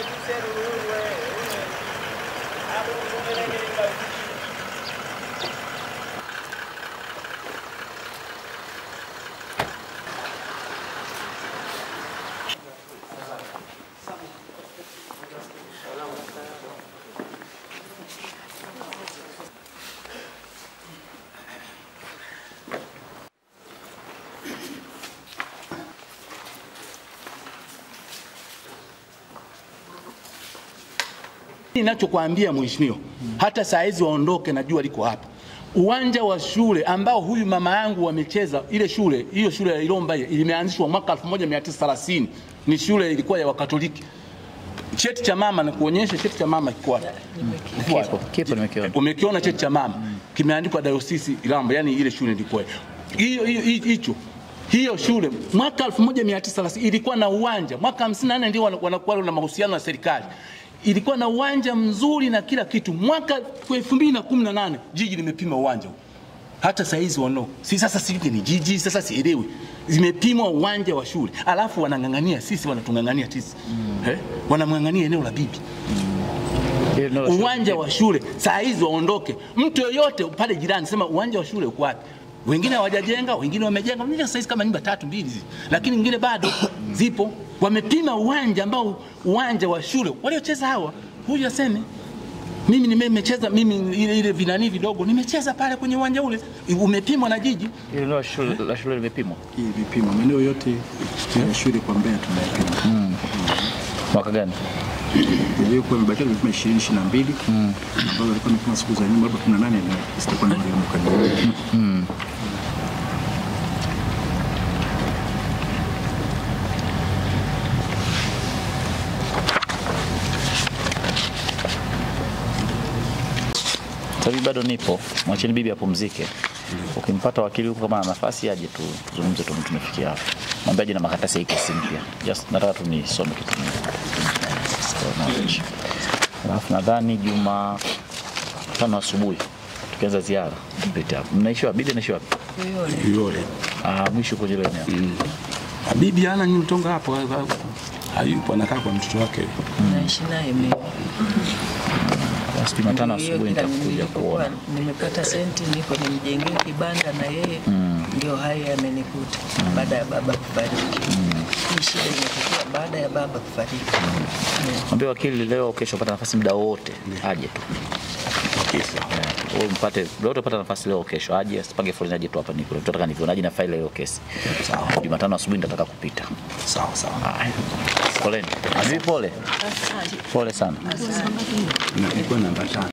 Ninachokwambia mheshimiwa, hata saa hizi waondoke na jua liko hapa. Uwanja wa shule ambao huyu mama yangu wamecheza ile shule, hiyo shule ya Ilomba ile imeanzishwa mwaka 1930 ni shule ilikuwa ya Wakatoliki. Cheti cha mama na kuonyesha cheti cha mama kiko wapi? Kipo, kipo nimekiona. Umekiona cheti cha mama kimeandikwa Dayosisi Ilamba, yani ile shule ilikuwa hiyo hiyo hicho hiyo shule mwaka 1930 ilikuwa na uwanja, mwaka 54 ndio wana- wanakuwa na mahusiano na serikali ilikuwa na uwanja mzuri na kila kitu. Mwaka 2018 jiji limepima uwanja huu. Hata saa hizi wanao si sasa, sijui ni jiji sasa, sielewi zimepimwa uwanja wa shule, alafu wanang'ang'ania sisi, wanatung'ang'ania sisi eh, wanamng'ang'ania eneo la bibi Ile eneo la shule. uwanja wa shule saa hizi waondoke. Mtu yoyote pale jirani sema uwanja wa shule uko wapi? Wengine hawajajenga, wengine wamejenga. Mimi sasa hizi kama nyumba tatu mbili hizi, lakini nyingine bado zipo. Wamepima uwanja ambao uwanja wa shule waliocheza hawa, huyu aseme mimi nimecheza mimi ile ile vinani vidogo nimecheza pale kwenye uwanja ule, umepimwa na jiji. Ile eneo la shule la shule limepimwa Hii vipimo maeneo yote ya shule kwa Mbeya tunayapima. mwaka gani? Iliyokuwa imebakia ni vipimo 20 22 ambazo walikuwa wamepima siku za nyuma labda 18 na sitakuwa na mwaka Sasa hivi bado nipo, mwacheni bibi apumzike. Ukimpata wakili huko kama ana nafasi aje tuzungumze tu tumefikia hapo. Mwambie aje na makaratasi ya hii kesi mpya. Just nataka tu nisome kitu kimoja. So, knowledge. Alafu nadhani Juma tano asubuhi tukianza ziara tupite hapo. Mnaishi wapi? Bibi anaishi wapi? Yule Ah, mwisho kwenye ile eneo. bibi ana nyutonga hapo, hayupo, anakaa kwa mtoto wake. naishi naye mimi. Basi Jumatano Hiyo asubuhi kila nitakuja nilipokuwa kuona. nimepata senti niko nimjengee kibanda na yeye ndio haya yamenikuta baada ya baba kufariki. Hii shida imetokea baada ya baba kufariki. Yeah. Mwambie wakili leo au kesho pata nafasi muda wote aje tu. Wewe mpate leo utapata nafasi leo au kesho aje asipage foleni aje tu hapa niko. Tunataka nivionaje na faili hiyo kesi. Sawa Jumatano asubuhi nitataka kupita. sawa sawa, Haya. Poleni. Azizi pole. Pole sana. ilikuwa namba tano.